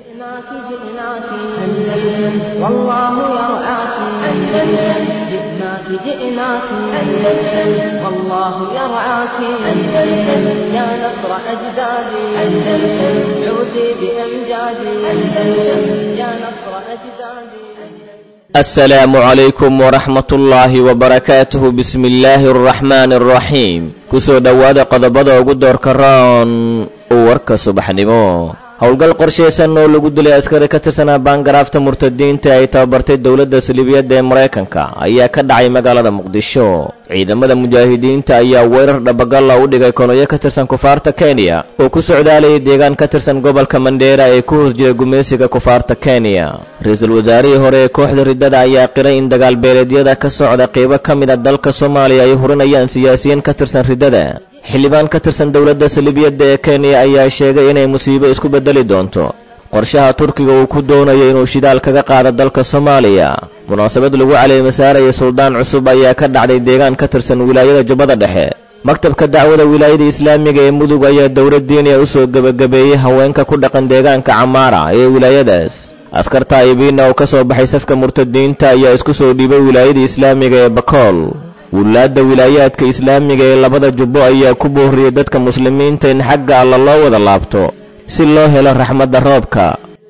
جئناك جئناك أندلس والله يرعاك أندلس جئناك جئناك أندلس والله يرعاك أندلس يا نصر أجدادي أندلس عودي بأمجادي أندلس يا نصر أجدادي asalaamu calaykum waraxmatullaahi wabarakaatuhu bismi illaahi araxmaani araxiim kusoo dhowaada qodobada ugu doorka roon warka subaxnimo howlgal qorshaysan oo lagu dilay askari ka tirsanaa baangaraafta murtadiinta ay tababartay dowladda saliibiyadda ee maraykanka ayaa ka dhacay magaalada muqdisho ciidamada mujaahidiinta ayaa weerar dhabagalla u dhigay konoyo ka tirsan kufaarta kenya oo ku socdaalayay deegaan ka tirsan gobolka mandheera ee ku hoos jiray gumaysiga kufaarta kenya ra-iisul wasaarihii hore ee kooxda riddada ayaa qiray in dagaalbeeleedyada ka socda qeybo ka mid a dalka soomaaliya ay hurinayaan siyaasiyiin ka tirsan riddada xildhibaan ka tirsan dowladda saliibiyadda ee kenya ayaa sheegay inay musiibo isku beddeli doonto qorshaha turkiga uu ku doonayo inuu shidaal kaga qaado dalka soomaaliya munaasabad lagu caleemasaaraya suldaan cusub ayaa ka dhacday deegaan ka tirsan wilaayada jubbada dhexe maktabka dacwada wilaayada islaamiga ee mudug ayaa dowlad diiniya u soo gebagabeeyey haweenka ku dhaqan deegaanka camaara ee wilaayadaas askar taa'ibiinna oo ka soo baxay safka murtadiinta ayaa isku soo dhiibay wilaayada islaamiga ee bakool wulaadda wilaayaadka islaamiga ee labada jubbo ayaa ku boorriyey dadka muslimiinta in xagga alla loo wada laabto si loo helo raxmadda roobka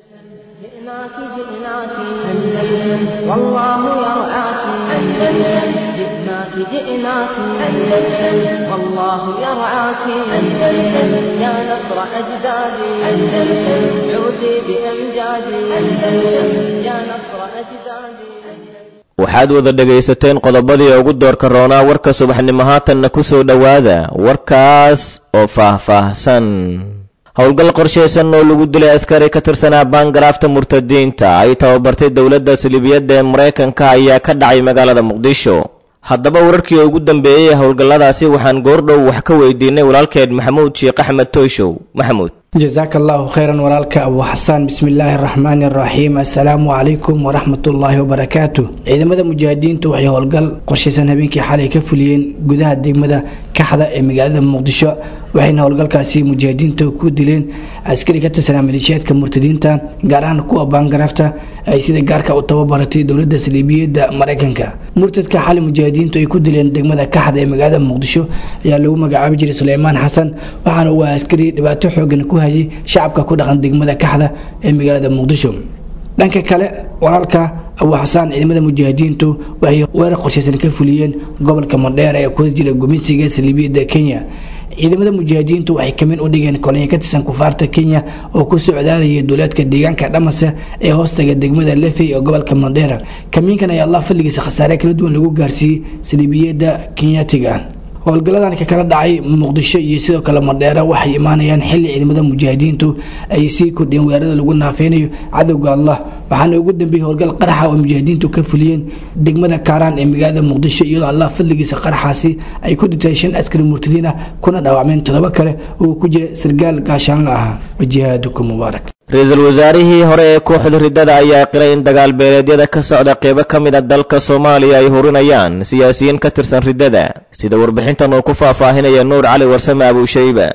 جئناك جئناك أندلس والله يرعاك أندلس جئناك جئناك أندلس والله يرعاك أندلس يا نصر أجدادي أندلس عودي بأمجادي أندلس يا نصر أجدادي waxaad wada dhegaysateen qodobadii ugu doorka roonaa warka subaxnimo haatanna ku soo dhowaada warkaas oo faah-faahsan howlgal qorshaysan oo lagu dilay askari ka tirsanaa baangaraafta murtadiinta ay tababartay dowladda saliibiyadda ee maraykanka ayaa ka dhacay magaalada muqdisho haddaba wararkii ugu dambeeyey howlgalladaasi waxaan goordhow wax ka weydiinay walaalkeed maxamuud sheekh axmed toyshow maxamuud jasaaka allahu khayran walaalka abu xasaan bismillaahi araxmaani araxiim assalaamu calaykum waraxmatullaahi wabarakaatu ciidamada mujaahidiintu waxay howlgal qorshaysan habeenkii xalay ka fuliyeen gudaha degmada kaxda ee magaalada muqdisho waxayna howlgalkaasi mujaahidiinta ku dileen askari ka tirsanaa maleeshiyaadka murtadiinta gaar ahaan kuwa baangaraafta ay sida gaarka u tababaratay dowladda saliibiyadda maraykanka murtadka xalay mujaahidiintu ay ku dileen degmada kaxda ee magaalada muqdisho ayaa lagu magacaabi jiray suleymaan xasan waxaana uu askari dhibaato xoogan ku hayay shacabka ku dhaqan degmada kaxda ee magaalada muqdisho dhanka kale walaalka abu xasaan ciidamada mujaahidiintu waxay weerar qorshaysan ka fuliyeen gobolka mandheer ee ku hoos jira gumeysiga saliibiyadda kenya ciidamada mujaahidiintu waxay kamin u dhigeen kolonyo ka tirsan kufaarta kenya oo ku socdaalayay duulaadka deegaanka dhamase ee hoostaga degmada lefey ee gobolka mandheera kamiinkan ayaa allah fadligiisa khasaare kala duwan lagu gaarsiiyey saliibiyadda kenyatiga howlgalladan ka kala dhacay muqdisho iyo sidoo kale mandheera waxay imaanayaan xili ciidamada mujaahidiintu ay sii kordhiyeen weerarada lagu naafeynayo cadowga allah waxaana ugu dambeeyey howlgal qaraxa oo mujaahidiintu ka fuliyeen degmada kaaraan ee magaalada muqdisho iyadoo allah fadligiisa qaraxaasi ay ku dhintay shan askari murtadiin ah kuna dhaawacmeen toddoba kale oo ku jira sargaal gaashaanla ahaa wajihaadukum mubaarak ra-iisul wasaarihii hore ee kooxda riddada ayaa qiray in dagaalbeeleedyada ka socda qeybo ka mid a dalka soomaaliya ay hurinayaan siyaasiyiin ka tirsan riddada sida warbixintan uu ku faahfaahinaya nuur cali warsame abuushayba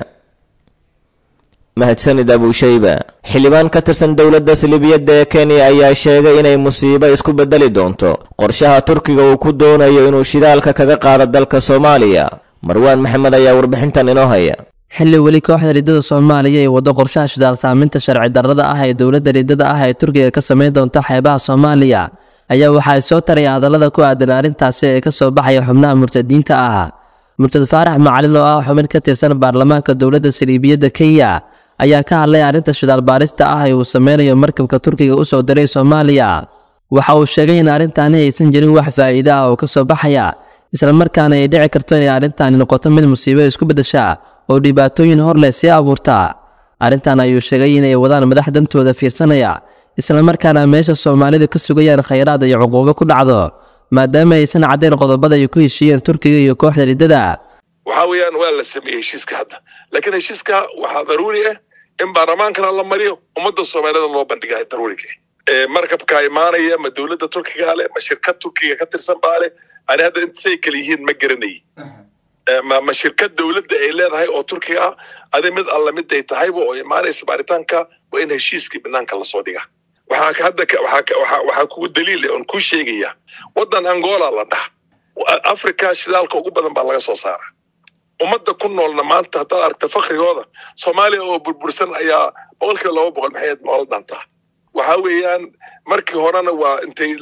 mahadsanid abuushayba xildhibaan ka tirsan dowladda saliibiyadda ee kenya ayaa sheegay inay musiibo isku beddeli doonto qorshaha turkiga uu ku doonayo inuu shidaalka kaga qaado dalka soomaaliya marwaan maxamed ayaa warbixintan inoo haya xilli weli kooxda riddada soomaaliya ee waddo qorshaha shidaal saaminta sharci darrada ah ee dowladda riddada ah ee turkiga ka samayn doonta xeebaha soomaaliya ayaa waxaa soo taraya hadallada ku aadan arrintaasi ee ka soo baxaya xubnaha murtadiinta ah murtad faarax macalin oo ah xubin ka tirsan baarlamaanka dowladda saliibiyadda kenya ayaa ka hadlay arrinta shidaal baarista ah ee uu sameynayo markabka turkiga u soo diray soomaaliya waxa uu sheegay in arrintaani aysan jirin wax faa'iido ah oo ka soo baxaya islamarkaana ay dhici karto inay arrintaani noqoto mid musiibo isku beddesha oo dhibaatooyin hor leh sii abuurta arrintan ayuu sheegay inay wadaan madax dantooda fiirsanaya islamarkaana meesha soomaalidu ka sugayaan khayraad iyo cuquubo ku dhacdo maadaama aysan caddayn qodobada ay ku heshiiyeen turkiga iyo kooxda riddada waxaa weeyaan waa la sameeyey heshiiska hadda laakiin heshiiska waxaa daruuri ah in baarlamaankana la mariyo ummadda soomaalida loo bandhigahay daruuriga markabka imaanaya ma dowladda turkiga leh ma shirkad turkiga ka tirsan baa leh ani hadda intasay kala yihiin ma garanayay ma ma shirkad dowladda ay leedahay oo turkiga ah adi mid alla mid ay tahayba oo imaanaysa baaritaanka waa in heshiiskii banaanka lasoo dhigaa waxaa hadda waxaa kugu daliil oon kuu sheegaya waddan angola la dhaha africa shidaalka ugu badan baa laga soo saara ummadda ku noolna maanta haddaad aragta fakrigooda soomaaliya oo burbursan ayaa boqolkiiba laba boqol maxay noola dhantaa waxa weeyaan markii horena waa intay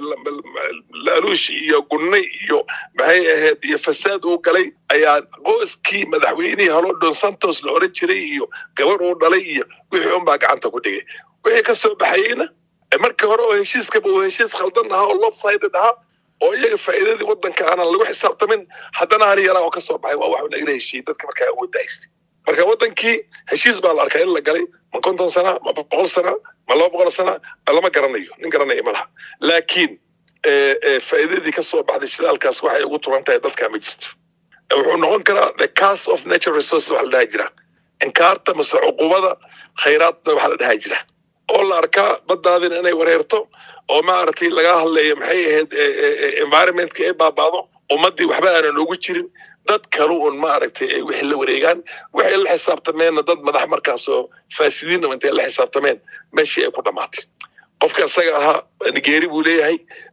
laaluush iyo gunne iyo maxay ahayd iyo fasaad uu galay ayaa qoyskii madaxweynihii halo don santos la oran jiray iyo gabar uu dhalay iyo wixii unbaa gacanta ku dhigay wixii ka soo baxayeyna markii hore oo heshiiskaba uu heshiis khaldan ahaa oo lopsided ahaa oo iyaga faa'iidadii waddanka aanan lagu xisaabtamin haddana hal yaraa oo ka soo baxay waa wax nagala heshiiyey dadka markaa awoodda haystay marka waddankii heshiis baa la arkaa in la galay ma konton sana ma boqol sana ma laba boqol sana lama garanayo nin garanaya ma laha laakiin faa'iidadii ka soo baxday shidaalkaas waxay ugu turan tahay dadkaa ma jirto wuxuu noqon karaa the cast of natural resources waxa la dhaha jira inkaarta mase cuqubada khayraadna waxa la dhaha jira oo la arkaa baddaadina inay wareerto oo maaragtay laga hadlayo maxay ahayd environmentka ay baabaado ummaddii waxba aanan ugu jirin dad kalu un maaragtay ay wixii la wareegaan waxay la xisaabtameenna dad madax markaasoo faasidiinna intay la xisaabtameen meeshii ay ku dhammaatay qofka isaga ahaa nigeeri buu leeyahay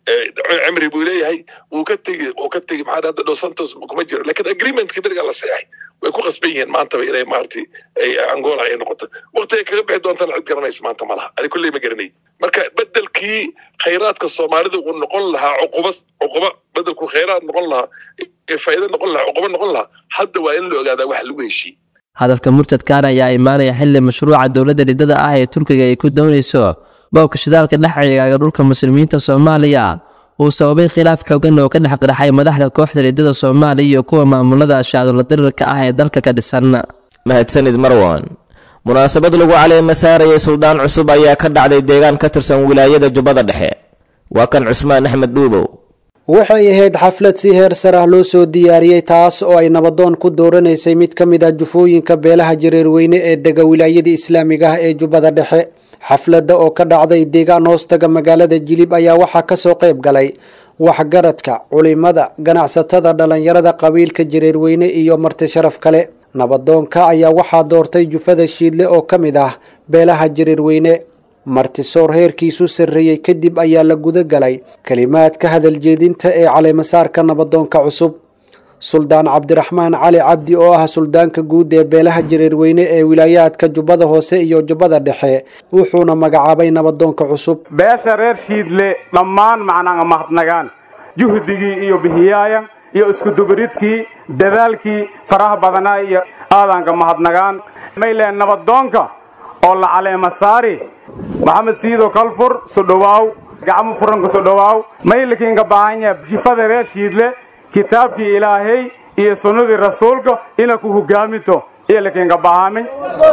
cimri buu leeyahay wuu ka tegi wuu ka tegi maxaa hadda dos santos kuma jiro lakin agreementkii beriga la seexay way ku qasban yihiin maantaba inay maaragtay ay angola ay noqoto waqti ay kaga bixi doontana cid garanaysa maanta ma laha ani kulley ma garanay marka bedelkii khayraadka soomaalida uu noqon lahaa cuquba cuquba bedelku khayraad noqon lahaa faa'iido noqon lahaa cuquba noqon lahaa hadda waa in la ogaadaa wax lagu heshiiyey hadalka murtadkan ayaa imaanaya xilli mashruuca dowladda ridada ah ee turkiga ay ku doonayso boobka shidaalka dhex cigaaga dhulka muslimiinta soomaaliya uu sababay khilaaf xoogan oo ka dhex qiraxay madaxda kooxda ridada soomaaliya iyo kuwa maamulada shaadulla dirirka ah ee dalka ka dhisan mahadsanid marwan munaasabad lagu caleema saarayay suldaan cusub ayaa ka dhacday deegaan ka tirsan wilaayada jubbada dhexe waa kan cusmaan axmed dhuubow waxay ahayd xaflad si heer sar ah loo soo diyaariyey taas oo ay nabadoon ku dooranaysay mid ka mid ah jufooyinka beelaha jareerweyne ee dega wilaayada islaamiga ah ee jubbada dhexe xafladda oo ka dhacday deegaan hoostaga magaalada jilib ayaa waxaa kasoo qayb galay waxgaradka culimada ganacsatada dhallinyarada qabiilka jareerweyne iyo marti sharaf kale nabadoonka ayaa waxaa doortay jufada shiidle oo ka mid ah beelaha jareerweyne martisoor heerkiisu sarreeyey kadib ayaa la guda galay kelimaadka hadaljeedinta ee caleemasaarka nabadoonka cusub suldaan cabdiraxmaan cali cabdi oo ah suldaanka guud ee beelaha jareerweyne ee wilaayaadka jubbada hoose iyo jubbada dhexe wuxuuna magacaabay nabadoonka cusub beesha reer shiidle dhammaan macnaanga mahadnagaan juhdigii iyo bihiyaayan iyo iskudubaridkii dadaalkii faraha badanaa iyo aadanka mahadnagaan mayleen nabadoonka oo la caleema saari maxamed siido kalfur sodhowaaw gacmo furanka sodhowaaw maylikiinka baahanya jifada reer shiidle kitaabkii ilaahay iyo sunnadii rasuulka ina ku hogaaminto iyo likiinka bahaamin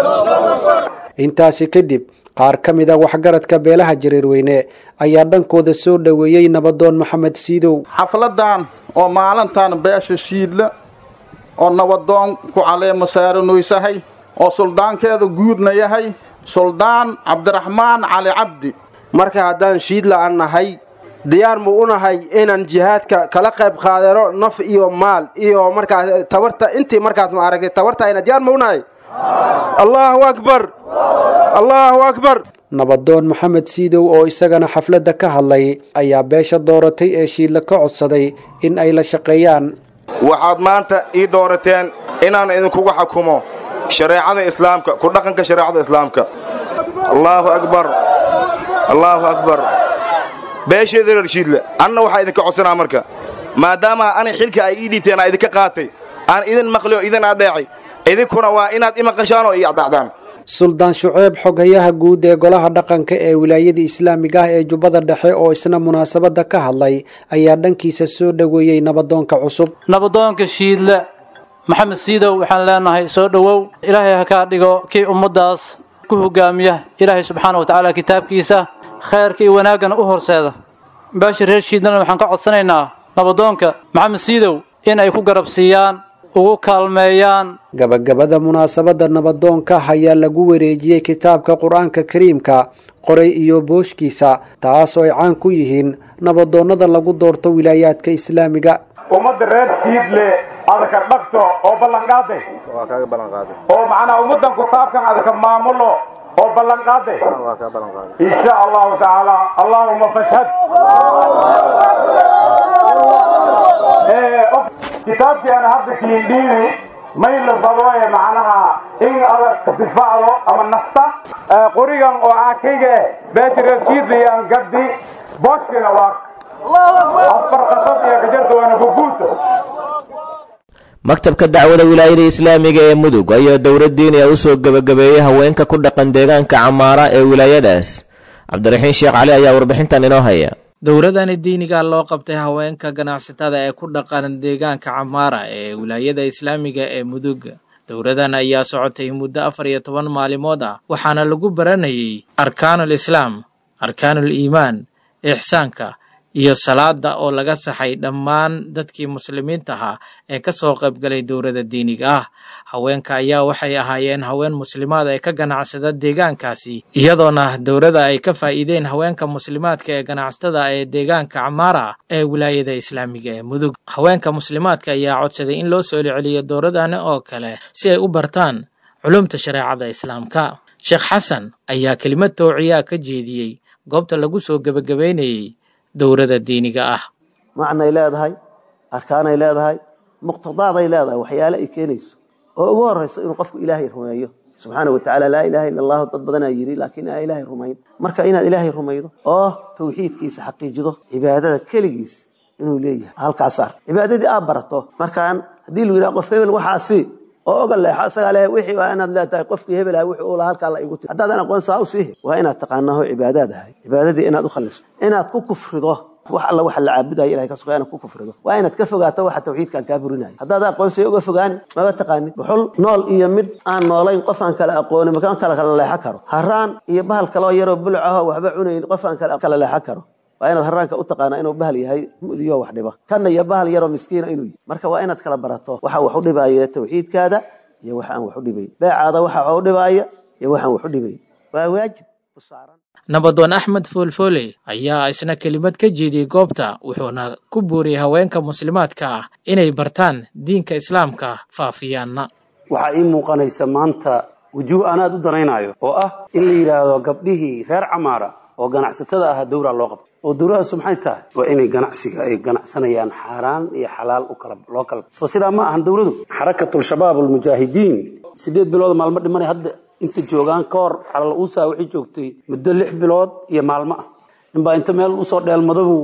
intaasi kadib qaar ka mid a waxgaradka beelaha jareerweyne ayaa dhankooda soo dhoweeyey nabadoon maxamed siidow xafladan oo maalintan beesha shiidle oo nabadoon ku caleema saaranoysahay oo suldaankeeda guudna yahay suldaan cabdiraxmaan cali cabdi marka haddaan shiidla aan nahay diyaar mu u nahay inaan jihaadka kala qayb qaadano naf iyo maal iyo markaas tabarta intii markaas ma aragtay tabartayna diyaar mu u nahay allahu akbar allahu akbar nabadoon maxamed siidow oo isagana xafladda ka hadlay ayaa beesha dooratay ee shiidla ka codsaday in ay la shaqeeyaan waxaad maanta ii doorateen inaan idinkugu xakumo shareecada islaamka ku dhaqanka shareecada islaamka allaahu akbar allaahu akbar beesheeda reer shiidle anna waxaa idinka codsanaa marka maadaama anay xilka ay ii dhiibteen aa idinka qaatay aan idin maqli oo idin adheecay idinkuna waa inaad i maqashaan oo ii adacdaan suldaan shuceeb xoghayaha guud ee golaha dhaqanka ee wilaayada islaamiga ah ee jubbada dhexe oo isna munaasabadda ka hadlay ayaa dhankiisa soo dhoweeyey nabadoonka cusub nabadoonka shiidle maxamed siidow waxaan leenahay soo dhowow ilaahay ha kaa dhigo kii ummaddaas ku hogaamiya ilaahay subxaana wa tacaala kitaabkiisa khayrka iyo wanaaggana u horseeda beesha reer shiidlena waxaan ka codsanaynaa nabadoonka maxamed siidow in ay ku garab siiyaan ugu kaalmeeyaan gabagabada munaasabadda nabadoonka ayaa lagu wareejiyey kitaabka qur-aanka kariimka qoray iyo booshkiisa taas oo ay caan ku yihiin nabadoonnada lagu doorto wilaayaadka islaamiga ummadda reer shiidle adaka dhagto oo ballanqaaday oo macnaa ummaddan kitaabkan adaka maamulo oo ballan qaaday insha allahu tacaala allahuma fashhad kitaabkii aan hadda kiindhiini may la fadooye macnaha in adag difaacdo ama nafta qorigan oo aakayga eh beesha reershiidlayaan gaddi booshkina waa afar qasad iyo gajarta waana bubuuta maktabka dacwada wilaayada islaamiga ee mudug ayaa dowlad diiniya u soo gebagabeeyey haweenka ku dhaqan deegaanka camaara ee wilaayadaas cabdiraxiin sheekh cali ayaa warbixintan inoo haya dowladani diiniga loo qabtay haweenka ganacsatada ee ku dhaqan deegaanka camaara ee wilaayada islaamiga ee mudug dowladan ayaa socotay muddo afar iyo toban maalimood ah waxaana lagu baranayay arkaanul islaam arkaanul iimaan ixsaanka iyo salaada oo laga saxay dhammaan dadkii muslimiinta ahaa ee ka soo qaybgalay dowladda diiniga ah haweenka ayaa waxay ahaayeen haween muslimaad ee ka ganacsada deegaankaasi iyadoona dowladda ay ka faa'iideen haweenka muslimaadka ee ganacsatada ee deegaanka camaara ee wilaayada islaamiga ee mudug haweenka muslimaadka ayaa codsaday in loo soo celiyo dowladani oo kale si ay u bartaan culumta shareecada islaamka sheekh xasan ayaa kelimad towciyaa ka jeediyey goobta lagu soo gebagabeynayey dowladda diiniga ah macnay leedahay arkaanay leedahay muqtadaaday leedahay waxyaale ay keenayso oo ugu horeyso inuu qofku ilaahay rumeeyo subxaana wa tacala laa ilaha illa allahu dad badanaa yidhi laakiin aa ilaahay rumayn marka inaad ilaahay rumaydo oo tawxiidkiisa xaqiijido cibaadada keligiis inuu leeyahay halkaas ar cibaadadii aad barato markaan haddii lu yidhaha qof hebel waxaasi oo oga leexo isagaa leh wixii waa inaad leetahay qofkii hebel ah wuxuu ula halkaa la igu tiri haddaadan aqoon saa u siihi waa inaad taqaanaho cibaadaad ahay cibaadadii inaad u khalisto inaad ku kufrido wax alla waxa la caabudayo ilahay ka sugaa inaad ku kufrido waa inaad ka fogaato waxa tawxiidkan kaa burinayo haddaad aqoonsiyo uga fogaani maba taqaanid dhuxul nool iyo mid aan noolayn qof aan kala aqoonin makaan kala kala leexo karo haraan iyo bahal kaloo yaroo buluc ahoo waxba cunayn qof aan kala leexo karo waa inaad haraanka u taqaanaa inuu bahal yahay mudiyo wax dhiba kanna iyo bahal yaroo miskiina inuu yahay marka waa inaad kala barato waxa wax u dhibaya tawxiidkaada iyo waxa aan wax u dhibayn beecaada waxa wax u dhibaaya iyo waxaan wax u dhibayn waa waajib u saaran nabadoon axmed foolfoole ayaa isna kelimad ka jeediyey goobta wuxuuna ku buuriyey haweenka muslimaadka ah inay bartaan diinka islaamka faafiyaanna waxaa ii muuqanaysa maanta wujuuh aan aad u danaynayo oo ah in la yidhaahdo gabdhihii reer camaara oo ganacsatada ahaa dowraa loo qabto oo dowladaasu maxay tahay waa inay ganacsiga ay ganacsanayaan xaaraan iyo xalaal u kala loo kala soo sidaa ma ahan dowladu xarakatul shabaab almujaahidiin sideed bilood maalmo dhimanay hadda inta joogaan ka hor calal uusaa waxay joogtay muddo lix bilood iyo maalmo ah ninbaa inta meel usoo dheelmadabu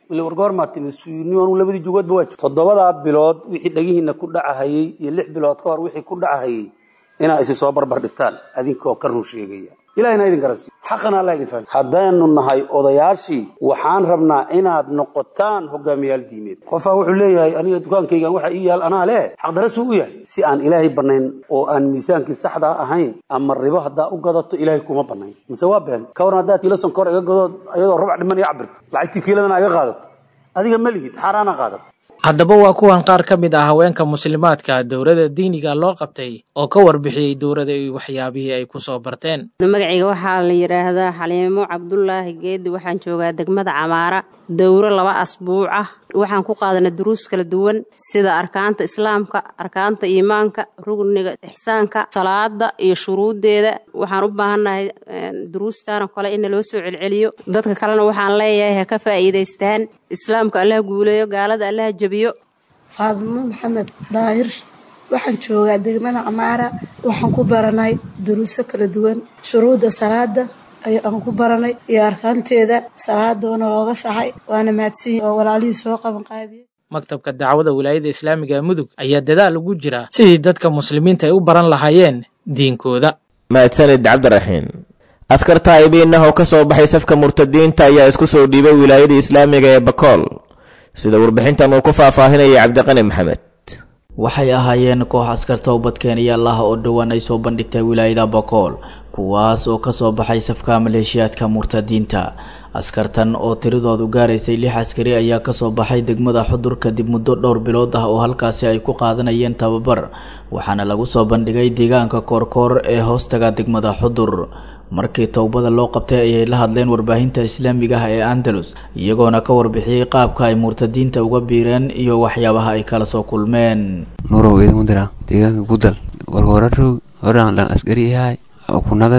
wargoormaatimisynianu labadii jugoodba waa toddobadaa bilood wixii dhagihiina ku dhacahayey iyo lix bilood ka hor wixii ku dhacahayey inaa isi soo barbar dhigtaan adinkoo ka run sheegaya ilahina idin garansiiyo xaqana alla idin fahansiiyo haddaynu nahay odayaashii waxaan rabnaa inaad noqotaan hogaamiyaal diimeed qofaa wuxuu leeyahay aniga dukaankaygan waxa ii yaal anaa leh xaqdarasuu u yahay si aan ilaahay banayn oo aan miisaankii saxdaa ahayn ama ribo haddaa u gadato ilaahay kuma banayn mise waa been ka waran haddaad kiilo sonkor iga gadood ayadoo rubac dhiman iga cabirto lacagtii kiiladana iga qaadato adiga ma lihid xaaraana qaadato haddaba waa kuwan qaar ka mid ah haweenka muslimaadka dowladda diiniga loo qabtay oo ka warbixiyey dowladda iyo waxyaabihii ay ku soo barteen magacayga waxaa la yidhaahdaa xaliimo cabdulaahi geedi waxaan joogaa degmada camaara dowro laba asbuuc ah waxaan ku qaadanay duruus kala duwan sida arkaanta islaamka arkaanta iimaanka rugniga ixsaanka salaada iyo shuruuddeeda waxaan u baahannahay duruustaanoo kale in loo soo celceliyo dadka kalena waxaan leeyahay ha ka faa'iidaystaan islaamka allaha guuleeyo gaalada allaha jebiyo faadimo maxamed daahir waxaan joogaa degmada camaara waxaan ku baranay duruuso kala duwan shuruudda salaada aan ku baranay iyo arkaanteeda salaadoona looga saxay waana mahadsanyi oo walaalihii soo qaban qaadiye maktabka dacwada wilaayada islaamiga ee mudug ayaa dadaal ugu jira sidii dadka muslimiinta ay u baran lahaayeen diinkooda mahadsanid cabdiraxiin askar taa'ibiin ah oo ka soo baxay safka murtadiinta ayaa isku soo dhiibay wilaayada islaamiga ee bakool sida warbixintan uu ku faahfaahinayay cabdiqani maxamed waxay ahaayeen koox askar toobadkeenayaal ah oo dhowaan ay soo bandhigtay wilaayada bakool kuwaas oo kasoo baxay safka maleeshiyaadka murtadiinta askartan oo tiradoodu gaaraysay lix askari ayaa kasoo baxay degmada xudur kadib muddo dhowr bilood ah oo halkaasi ay ku qaadanayeen tababar waxaana lagu soo bandhigay deegaanka koorkoor ee hoostaga degmada xudur markii towbada loo qabtay ayay la hadleen warbaahinta islaamiga ah ee andalus iyagoona ka warbixiyey qaabka ay murtadiinta uga biireen iyo waxyaabaha ay kala soo kulmeen nurow idinku dira deegaanka gudal warwararow horaan dhan askari yahay kunagadi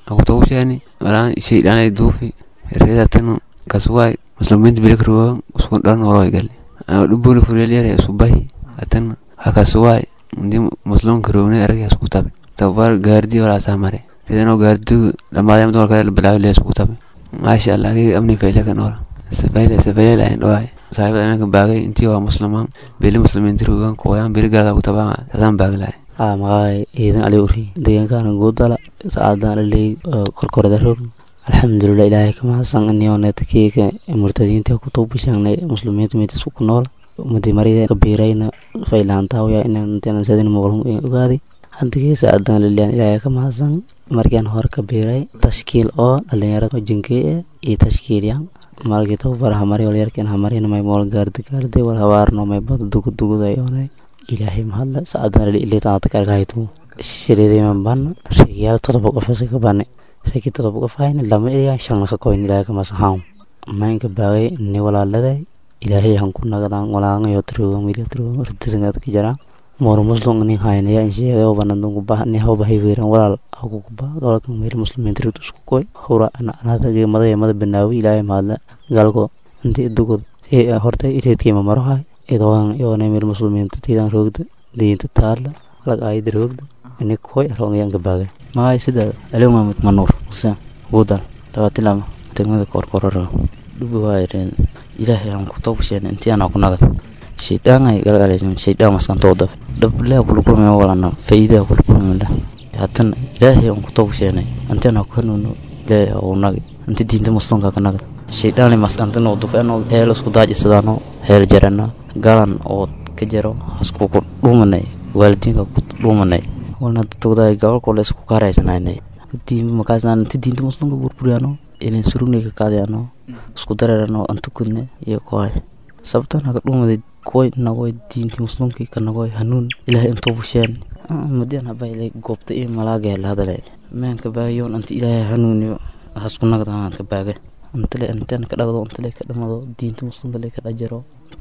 akutawshani walaan shaydhanay duufi reedatanu kaswaay muslimiinta bilikruwa usku dhan waloy gali dhubuli furelyare isubahi atan hakaswaay ndi muslimka rogne aragay isku tabe tabar gaardi walaasaa mare reedano gaardigu dhamaadaya mid walkale bilaawi lee isku tabe maasha allah agay amni fayle ka nool safayle safayle lahayn dhawaay saaxiibada imanka baagay intii waa muslimaan beli muslimiinta rogan kuwayaan beli galada ku tabaa saasaan baagi lahay aa maqaay ciidan ali uri deegaankaana guudala saacadaan aley korkorada roog alxamdulilah ilaahay ka mahadsan inioonetkiika murtadiinta ku tuubishangnay muslimiinta meetisku ku nool ummadii marida kabiirayna faylaantaawaya inaan sadin muqlum ogaaday hadigii saacadaan liliyan ilaahay ka mahadsan markian hore kabiiray tashkiil oo dhalinyarada jinkee iyo tashkiilyan malkii tababar hamari walyarkin hamarina may mool gaardi gaardi wal habaarno may bad duguduguday oonay ilaahay mahadla saacadaan lili ilitaata karkahaytu shiridiman ban rigiyaal todoba qofasa ka bane rigi todoba qof hayna lama eriyan shanna ka koyn ilaahay kamasaxaam maynka baagay ni walaaladay ilaahay han ku nagadaan walaangayo tiroga miriya tiroga ridisangad ka jaraan mor muslim ni haynaya insheega banadun kuba ni hawba hayweeran walaal aku kuba golka mir muslimin tirid isku koy hura ana anada ge mada mada binaawi ilaahay mahadla galgo inti dugud ee horta ireedkii ma maro hay idoon iyo mir muslimin tiidan roogda diinta taala lag ayid roogda ini koy rongan ka baagay magay sida aliw mamud manuur xuseen guudal labaatilama degmada korkororo dhubi waayareen ilaahay aan ku toobasheen intii aan ku nagad shaydaan galgalaysan shaydaan maskantoo daf dhablaa kula kulmay walana faa'iidaa kula kulmay haddana ilaahay aan ku toobasheenay intii aan ku hanuuno ilaahay oo nagi inti diinta muslimka ka nagad shaydaan maskantana oo dufeeno heel isku daajisadaano heel jarana galan oo ka jaro hasku ku dhuumanay waalidiinka ku dhuumanay walna dadkooda gobolkooda isku kaaraysanayna diin makaasna inta diinta muslimka burburiyano ilin surugnay ka qaadayano isku dareerano antukudne iyo kohay sababta naga dhumaday kuway nagoy diinti muslimkii ka nagoy hanuun ilaahay intuu busheen madian habaylay goobta iyo malaaga la hadalay meenka baagayoon inta ilaahay hanuuniyo hasku nagdaan ka baaga intale intaan ka dhagdo intale ka dhamado diinta muslimka le ka dhajaro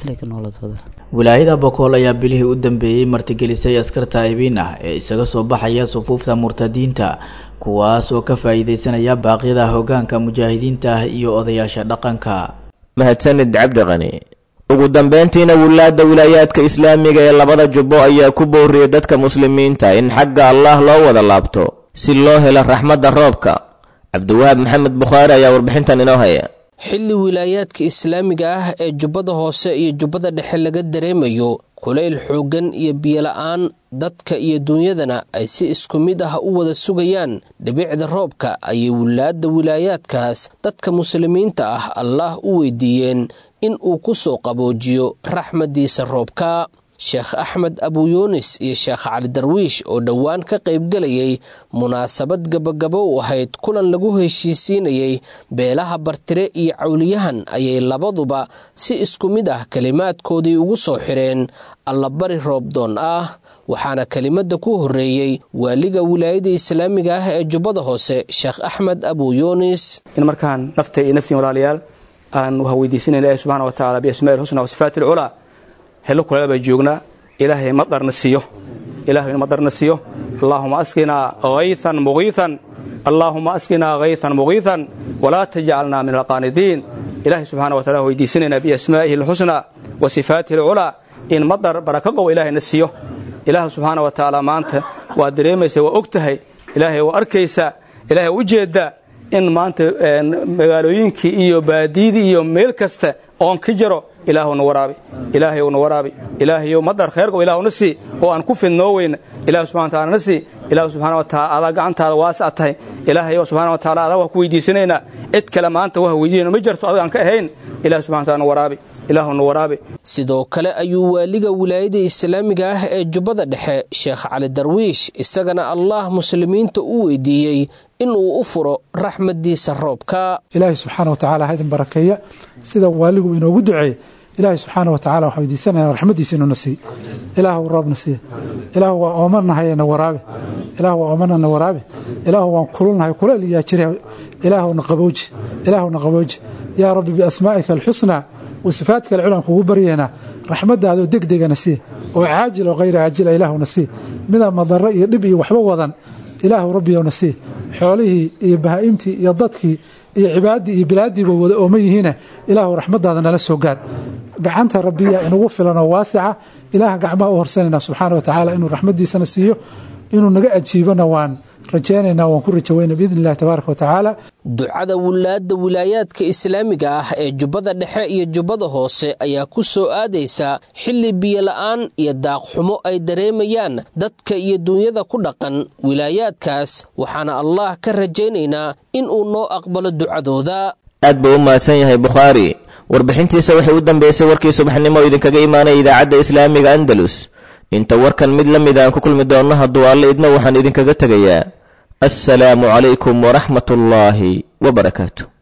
wilaayada bokool ayaa bilihii u dambeeyey martigelisay askar taa'ibiin ah ee isaga soo baxaya sufuufta murtadiinta kuwaas oo ka faa'iidaysanaya baaqyada hoggaanka mujaahidiinta ah iyo odayaasha dhaqanka mahadsanid cabdiqani ugu dambeyntiina wilaadda wilaayaadka islaamiga ee labada jubbo ayaa ku booriyey dadka muslimiinta in xagga allah loo wada laabto si loo helo raxmadda roobka cabdiwahaab maxamed bukhaari ayaa warbixintan inoo haya xilli wilaayaadka islaamiga ah ee jubbada hoose iyo jubbada dhexe laga dareemayo kulayl xooggan iyo biyola-aan dadka iyo duunyadana ay si isku mid ah u wada sugayaan dhibicda roobka ayay wilaadda wilaayaadkaas dadka muslimiinta ah allaah u weydiiyeen in uu ku soo qaboojiyo raxmaddiisa roobka sheekh axmed abuyuunis iyo sheekh cali darwiish oo dhowaan ka qaybgelayay munaasabad gabagabo u ahayd kulan lagu heshiisiinayay beelaha bartire iyo cawliyahan ayay labaduba si isku mid ah kelimaadkoodii ugu soo xireen allabari roobdoon ah waxaana kelimadda ku horreeyey waaliga wilaayada islaamiga ah ee jubbada hoose sheekh axmed abuyuunis in markaan nafta iyo naftiin walaalayaal aan waxa weydiisanayna ilahi subxana wa tacala biasmaai lxusna wa sifaati alculaa hello kuleel baa joognaa ilaahay madarna siiyo ilaahay madarna siiyo allaahuma asqinaa haythan mugiithan allaahuma asqinaa haythan mugiithan walaa tajcalnaa min alqaanidiin ilaahay subxana wa tacala weydiisanaynaa biasmaa'ihi alxusna wa sifaatihi alculaa in madar baraka qow ilaahayna siiyo ilaah subxaana wa tacaala maanta waa dareemaysa waa og tahay ilaahay waa arkaysaa ilaahay u jeeddaa in maanta magaalooyinkii iyo baadiyadii iyo meel kasta oon ka jaro ilaahuna waraabi ilaahayna waraabi ilaahayo madar khayrgow ilaahuna sii oo aan ku fidnoo weyna ilaah subxana wataala na sii ilaah subxana wa taala adaa gacantaada waasa tahay ilaahayo subxana wa taala adaa waa ku weydiisanaynaa cid kale maanta waa weydiinayna ma jirto adiga aan ka ahayn ilaah subxana wa taala na waraabi ilaahuna waraabi sidoo kale ayuu waaliga wilaayada islaamiga ah ee jubbada dhexe sheekh cali darwiish isagana allah muslimiinta u weydiiyey inuu u furo raxmaddiisa roobka ilaahay subxaana wa tacala ha idin barakeeya sida waaligu inoogu duceeyey ilaahay subxaana wa tacala waxaa weydiisanaya raxmaddiisa inuuna siiy ilaahu roobna siiya ilaahu waa oomannahay na waraabe ilaahu waa oomanana waraabe ilaahu waan kululnahay kuleel yaa jira ilaahuna qabooji ilaahuna qabooji yaa rabbi biasmaa'ika alxusnaa wa sifaatka alculan kugu baryeena raxmaddaadoo degdegana siiya oo caajil oo hayra caajila ilaahuna siiya midaan madarro iyo dhib iyo waxba wadan ilaahu rabbiyowna siiya xoolihii iyo bahaa'imtii iyo dadkii iyo cibaadii iyo bilaadiiba wada ooman yihiina ilaahu raxmadaada nala soo gaar gacanta rabbiya inugu filan oo waasica ilaaha gacmaha u horsanayna subxaana wa tacaala inuu raxmadiisana siiyo inuu naga ajiibona waan rajaynaynaa waan ku rajaweyna biidni illahi tabaaraka wa tacaala ducada wulaadda wilaayaadka islaamiga ah ee jubbada dhexe iyo jubbada hoose ayaa ku soo aadaysa xilli biyola'aan iyo daaqxumo ay dareemayaan dadka iyo duunyada ku dhaqan wilaayaadkaas waxaana allah ka rajaynaynaa in uu noo aqbalo ducadooda aad buu u mahadsan yahay bukhaari warbixintiisa waxay u dambeysay warkii subaxnimo oo idinkaga imaanaya idaacadda islaamiga andalus inta warkan mid la mid aan ku kulmi doonno hadduu alle idna waxaan idinkaga tegayaa assalaamu calaykum waraxmat ullaahi wabarakaatu